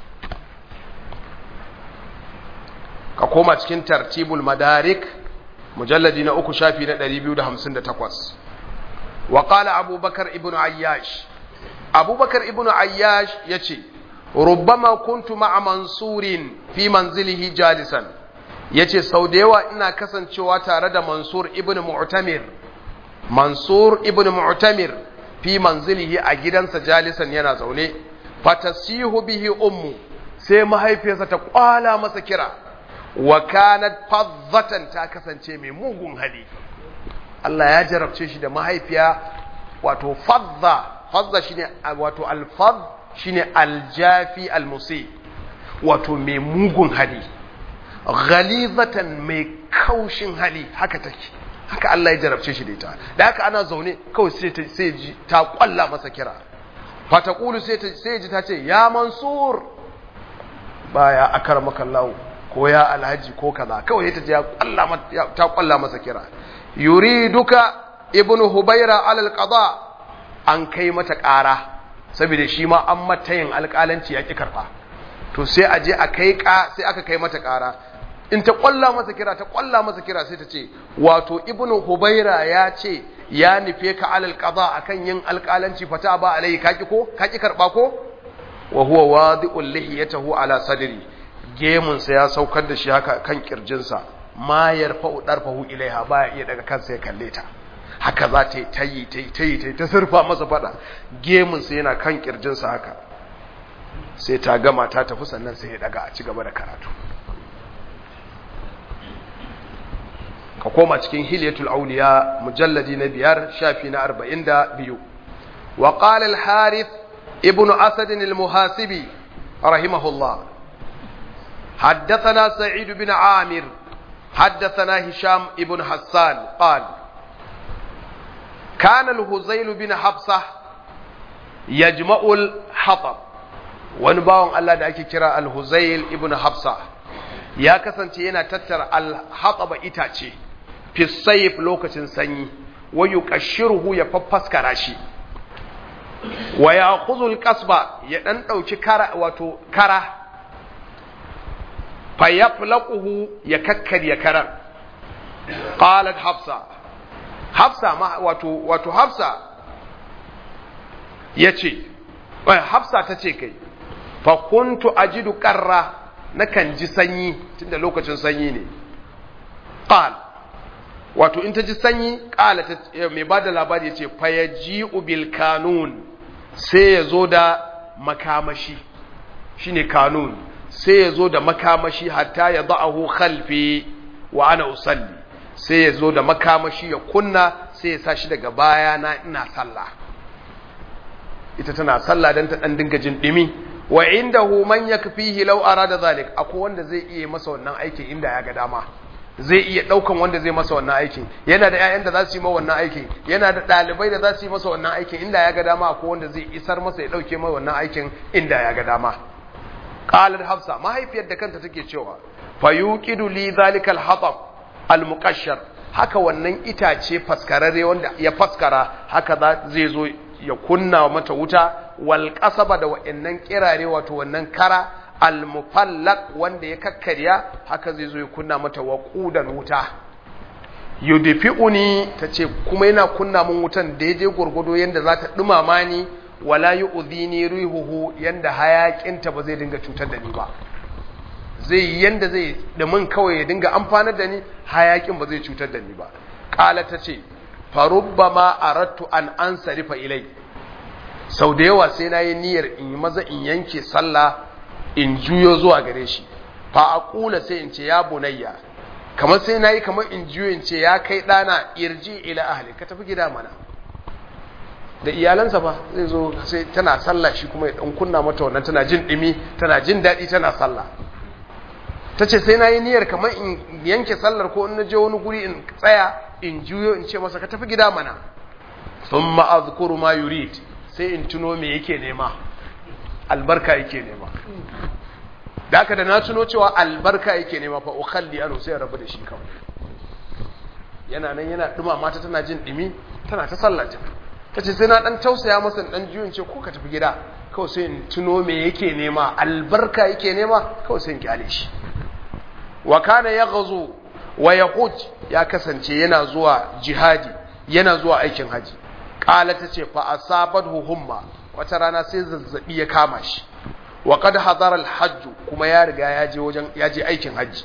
ka koma cikin tartibul madarik mujalladi na uku shafi na 258 wa qala abubakar ibnu ayyash abubakar ibn ayyash ya ce rubbama kuntu ma'a mansurin fi manzilihi jalisan ya ce sau da yawa ina kasancewa tare da mansur ibn mu'tamir mansur ibn mu'tamir fi manzilihi a gidansa jalisan yana zaune fatasihu bihi ummu sai mahaifiyarsa ta kwala masa kira wa kanat fazzatan ta kasance mai mugun hali Allah ya jarabce shi da mahaifiya wato fazza fazza shine wato alfaz shine aljafi almusi wato mai mugun hali ghalizatan mai kaushin hali haka take haka Allah ya jarabce shi da ita da haka ana zaune kawai sai ta sai ji ta kwalla masa kira fa taqulu sai ta sai ji ta ce ya mansur baya akramaka Allah ko ya alhaji ko kaza kawai ta ji ta kwalla masa kira yuriduka ibnu hubaira alal qada an kai mata ƙara saboda shi ma an mata yin alƙalanci ya ƙi karɓa to sai a je a kai ƙa sai aka kai mata ƙara in ta ƙwalla masa kira ta ƙwalla masa kira sai ta ce wato ibnu hubaira ya ce ya nufe ka alal qada akan yin alƙalanci fata ba alai kaki ko kaki karɓa ko wa huwa wadi'ul lihiyatahu ala sadri gemun sa ya saukar da shi haka kan kirjinsa ma yarfa'u darfahu ilaiha baya iya daga kansa ya kalle ta haka za ta yi ta yi ta yi ta yi ta yi ta surfa masa fada gemunsa yana kan kirjinsa haka sai ta gama ta tafi sannan sai ya daga a ci gaba da karatu ka koma cikin hilyatul auliya mujalladi na biyar shafi na arba'in da biyu wa qala al-harith ابن أسد المحاسبي رحمه الله حدثنا سعيد بن عامر حدثنا هشام ابن حسان قال كان الهزيل بن حفصة يجمع الحطب ونباون الله da ake kira al-Huzail ibn Hafsa ya kasance yana tattara al-hataba itace fi sayf lokacin sanyi wa yuqashshiruhu ya faffaskara shi wa ya'khudhu al-qasba ya dan dauki kara wato kara fa yaflaquhu ya kakkarya karan qalat hafsa hafsa ma wato wato hafsa yace hafsa tace kai fa kuntu ajidu qarra nakan ji sanyi tunda lokacin sanyi ne qal wato in ta ji sanyi qala mai bada labari yace fa yaji'u bil kanun sai ya zo da makamashi shine kanun sai ya zo da makamashi hatta ya da'ahu khalfi wa ana usalli sai ya zo da makamashi ya kunna sai ya sa shi daga baya na ina sallah ita tana sallah dan ta dan dinga jin dimi wa indahu man yakfihi law arada zalik akwai wanda zai iya masa wannan aikin inda ya ga dama zai iya daukan wanda zai masa wannan aikin yana da ƴaƴan da za su yi masa wannan aikin yana da ɗalibai da za su yi masa wannan aikin inda ya ga dama akwai wanda zai isar masa ya dauke mai wannan aikin inda ya ga dama qalat hafsa mahaifiyar da kanta take cewa fayuqidu li zalikal hatab al muqashshar haka wannan itace faskararre wanda ya faskara haka zai zo ya kunna mata wuta wal qasaba da wa'annan kirare wato wannan kara al mufallaq wanda ya kakkarya haka zai zo ya kunna mata waqudan wuta yudfi'uni tace kuma yana kunna mun wutan daidai gurgudo yanda za ta dumama ni wala yu'dhini rihuhu yanda hayakinta ba zai dinga cutar da ni ba zai yanda zai da mun kawai ya dinga amfanar da ni hayakin ba zai cutar da ni ba qala tace farubbama aradtu an ansarifa ilai sau da yawa sai nayi niyyar in yi maza in yanke sallah in juyo zuwa gare shi fa aqula sai in ce ya bunayya kamar sai nayi kamar in juyo in ce ya kai dana irji ila ahli ka tafi gida mana da iyalansa ba zai zo sai tana sallah shi kuma ya dan kunna mata wannan tana jin dimi tana jin daɗi tana sallah ta ce sai na yi niyyar kamar in yanke sallar ko in je wani guri in tsaya in juyo in ce masa ka tafi gida mana sun ma'azkuru ma yurid sai in tuno me yake nema albarka yake nema da aka da na tuno cewa albarka yake nema fa ukhalli anu sai rabu da shi kawai yana nan yana duma mata tana jin dimi tana ta sallata ta ce sai na dan tausaya masa dan juyin ce ko ka tafi gida kawai sai in tuno me yake nema albarka yake nema kawai sai in kyale shi wa kana yaghzu wa yaquj ya kasance yana zuwa jihadi yana zuwa aikin haji qala tace fa asabathu humma wata rana sai zazzabi ya kama shi wa qad hadara al-hajj kuma ya riga ya je wajen ya je aikin haji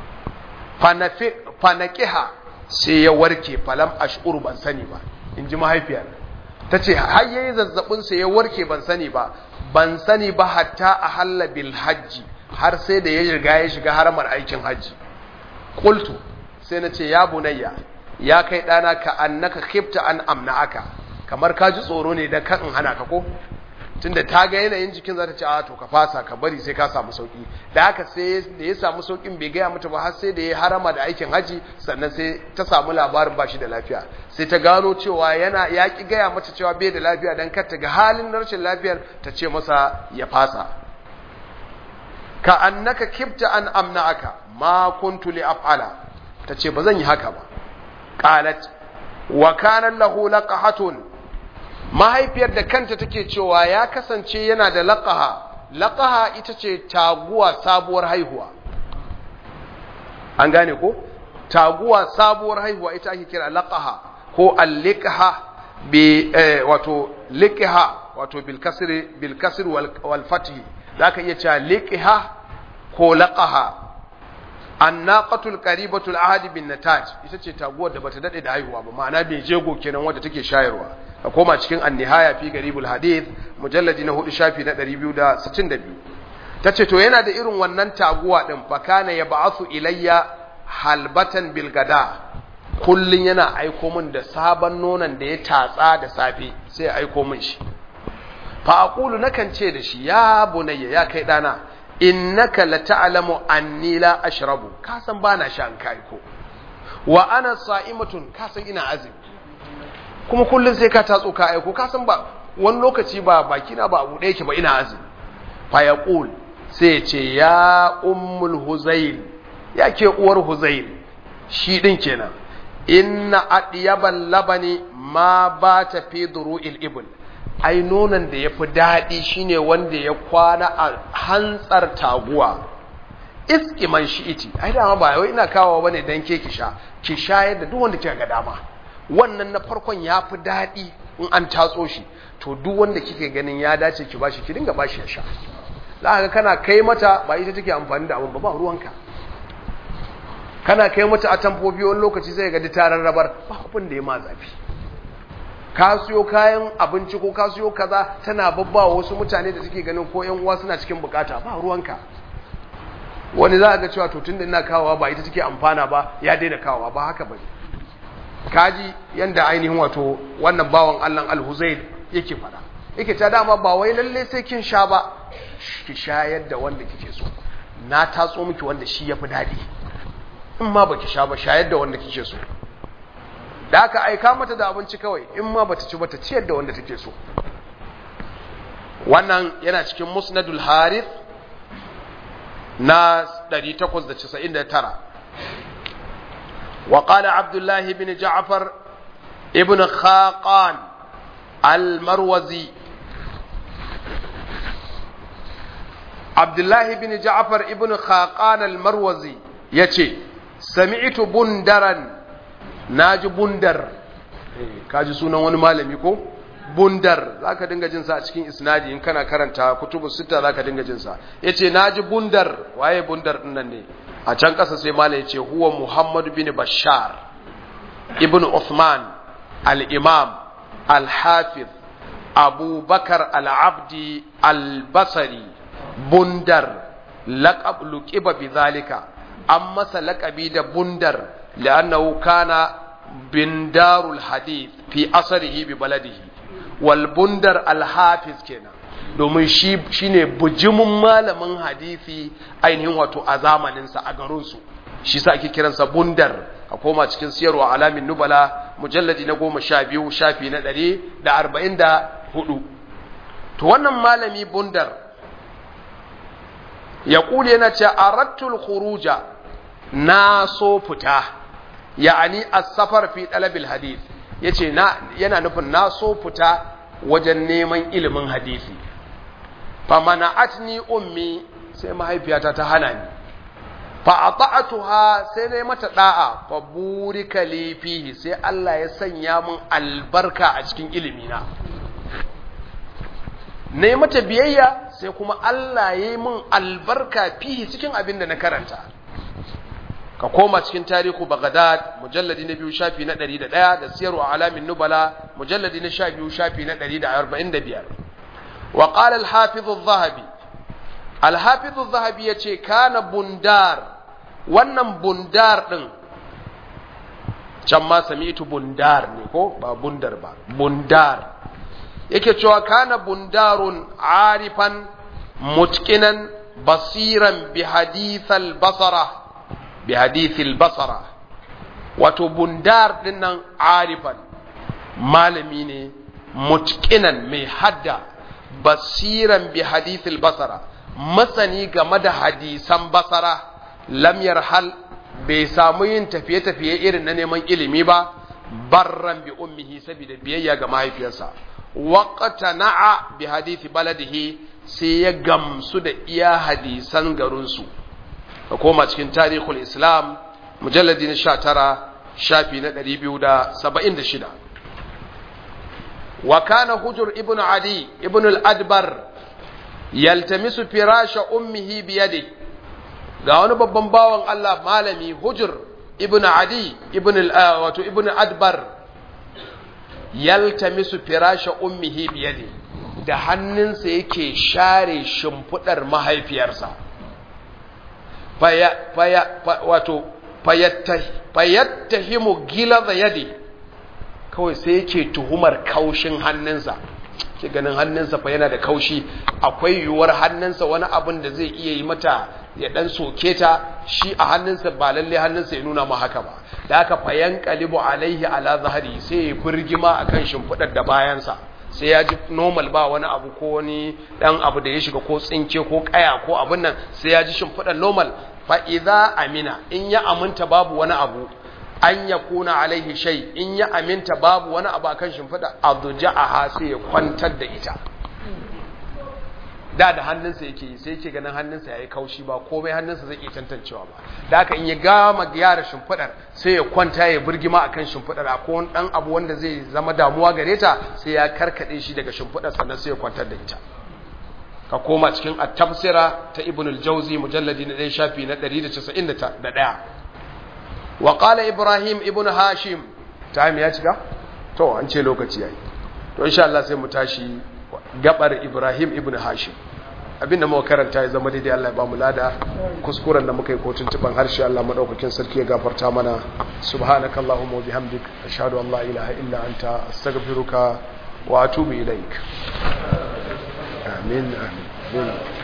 fanafi fanaqiha sai ya warke falam ash'ur ban sani ba inji mahaifiyar tace har yayi zazzabin sa ya warke ban sani ba ban sani ba hatta ahalla bil hajji har sai da ya riga ya shiga haramar aikin hajji qultu sai na ce ya bunayya ya kai dana ka annaka khifta an amna'aka kamar ka ji tsoro ne da kan in hana ka ko tunda ta ga yanayin jikin za ta ce a to ka fasa ka bari sai ka samu sauki da haka sai da ya samu saukin bai gaya mata ba har sai da ya harama da aikin haji sannan sai ta samu labarin bashi da lafiya sai ta gano cewa yana ya ki gaya mata cewa bai da lafiya dan kar ta ga halin rashin lafiyar ta ce masa ya fasa ka annaka kibta an amna'aka ma kuntu li af'ala tace bazan yi haka ba qalat wa kana lahu laqahatun mahaifiyar da kanta take cewa ya kasance yana da laqaha laqaha ita ce taguwa sabuwar haihuwa an gane ko taguwa sabuwar haihuwa ita ake kira laqaha ko al-liqha bi wato liqha wato bil kasri bil kasr wal fath zaka iya cewa liqha ko laqaha annaqatul qaribatul ahadi bin nataj ita ce taguwar da bata dade da haihuwa ba ma'ana bai jego kenan wanda take shayarwa ka koma cikin an-nihaya fi garibul hadith mujalladi na 4 shafi na 262 tace to yana da irin wannan taguwa din fa kana yab'athu ilayya halbatan bil gada kullun yana aiko min da sabon nonon da ya tatsa da safe sai ya aiko min shi fa aqulu nakan ce da shi ya bunayya ya kai dana innaka la ta'lamu anni la ashrabu ka san bana sha an kai ko wa ana sa'imatun ka san ina azumi kuma kullun sai ka tatso ka aiko ka san ba wani lokaci ba baki na ba abu da yake ba ina azumi fa yaqul sai ce ya ummul huzail ya ke uwar huzail shi din kenan inna adiyabal labani ma ba ta fi duru'il ibn ai nonon da ya fi daɗi shine wanda ya kwana a hantsar taguwa iski man shi iti ai dama ba wai ina kawo bane dan ke ki sha ki sha yadda duk wanda kika ga dama wannan na farkon ya fi daɗi in an tatso shi to duk wanda kike ganin ya dace ki bashi ki dinga bashi ya sha za ka kana kai mata ba ita take amfani da abin ba ba ruwanka kana kai mata a tamfofi wani lokaci sai ga tarar rabar ba abin da ya ma zafi ka siyo kayan abinci ko ka siyo kaza tana babba wasu mutane da suke ganin ko yan uwa suna cikin bukata ba ruwanka wani za a ga cewa to tunda ina kawowa ba ita take amfana ba ya daina kawowa ba haka bane kaji yanda ainihin wato wannan bawan Allah Al-Huzayl yake fada yake ta dama ba wai lalle sai kin sha ba ki shayar da wanda kike so na tatso miki wanda shi yafi dadi in ma baki sha ba shayar da wanda kike so da aka aika mata da abinci kawai in ma bata ci bata ciyar da wanda take so wannan yana cikin musnadul harith na 899 وقال عبد الله بن جعفر ابن خاقان المروزي عبد الله بن جعفر ابن خاقان المروزي يتي سمعت بندرا ناجي بندر kaji sunan wani malami ko bundar zaka dinga jin sa a cikin isnadi in kana karanta kutubu sita zaka dinga jin sa yace naji bundar waye bundar din nan ne a can kasa sai malai yace huwa muhammad bin bashar ibn uthman al-imam al-hafiz abu bakar al-abdi al-basri bundar laqab luqiba bi zalika an masa laqabi da bundar li'annahu kana bindarul hadith fi asarihi bi baladihi wal bundar al-hafiz kenan domin shi shine bujimin malamin hadisi ainihin wato a zamaninsa a garinsu shi sa ake kiransa bundar a koma cikin siyarwa alamin nubala mujalladi na goma sha biyu shafi na ɗari da arba'in da hudu to wannan malami bundar ya ƙule yana ce a rattul khuruja na so fita ya'ani as-safar fi talabil hadith yace na yana nufin na so fita wajen neman ilimin hadisi fa mana'atni ummi sai mahaifiyata ta hana ni fa ata'atuha sai nayi mata da'a fa burika li fihi sai Allah ya sanya min albarka a cikin ilimi na nayi mata biyayya sai kuma Allah ya yi min albarka fihi cikin abin da na karanta ka koma cikin tarihu Baghdad mujalladi na biyu shafi na 101 da siyarwa alamin nubala mujalladi na 12 shafi na 145 wa qala al-hafiz adh-dhahabi al-hafiz adh-dhahabi yace kana bundar wannan bundar din can ma sami'tu bundar ne ko ba bundar ba bundar yake cewa kana bundarun arifan mutqinan basiran bi hadith al-basara bi hadithil basara wato bundar dinnan arifan malami ne mutqinan mai hadda basiran bi hadithil basara masani game da hadisan basara lam yarhal bai samu yin tafiye-tafiye irin na neman ilimi ba barran bi ummihi saboda biyayya ga mahaifiyarsa waqta na'a bi hadithi baladihi sai ya gamsu da iya hadisan garinsu ka koma cikin tarihul islam mujalladi na sha tara shafi na ɗari biyu da saba'in da shida wa kana hujur ibn adi ibn al-adbar yaltamisu firasha ummihi biyadi ga wani babban bawan Allah malami hujur ibn adi ibn wato ibn adbar yaltamisu firasha ummihi biyadi da hannunsa yake share shimfidar mahaifiyarsa wato fayattahimu gilaza yadi kawai sai yake tuhumar kaushin hannunsa ke ganin hannunsa fa yana da kaushi akwai yiwuwar hannunsa wani abin da zai iya yi mata ya dan soke ta shi a hannunsa ba lalle hannunsa ya nuna ma haka ba da haka fayan qalibu alaihi ala zahri sai ya burgima akan shimfidar da bayansa sai ya ji normal ba wani abu ko wani dan abu da ya shiga ko tsinke ko kaya ko abin nan sai ya ji shimfidar normal fa idza amina in ya aminta babu wani abu an ya kuna alaihi shai in ya aminta babu wani abu akan shimfiɗa adja'aha sai ya kwantar da ita da da hannunsa yake yi sai yake ganin hannunsa yayi kaushi ba komai hannunsa zai iya tantancewa ba da haka in ya gama gyara shimfiɗar sai ya kwanta ya burgima akan shimfiɗar akwai wani dan abu wanda zai zama damuwa gare ta sai ya karkade shi daga shimfiɗar sannan sai ya kwantar da ita ka koma cikin at-tafsira ta ibnul jawzi mujalladi na 1 shafi na 191 وقال إبراهيم ابن هاشم تايم ya cika to an ce lokaci yayi to insha Allah sai mu tashi gabar Ibrahim ibn Hashim abinda muka karanta ya zama daidai Allah ya ba mu lada kuskuren da muka yi ko tuntuban harshe Allah madaukakin sarki ya gafarta mana subhanakallahumma wa bihamdik ashhadu an la ilaha illa anta astaghfiruka wa atubu ilaik amin amin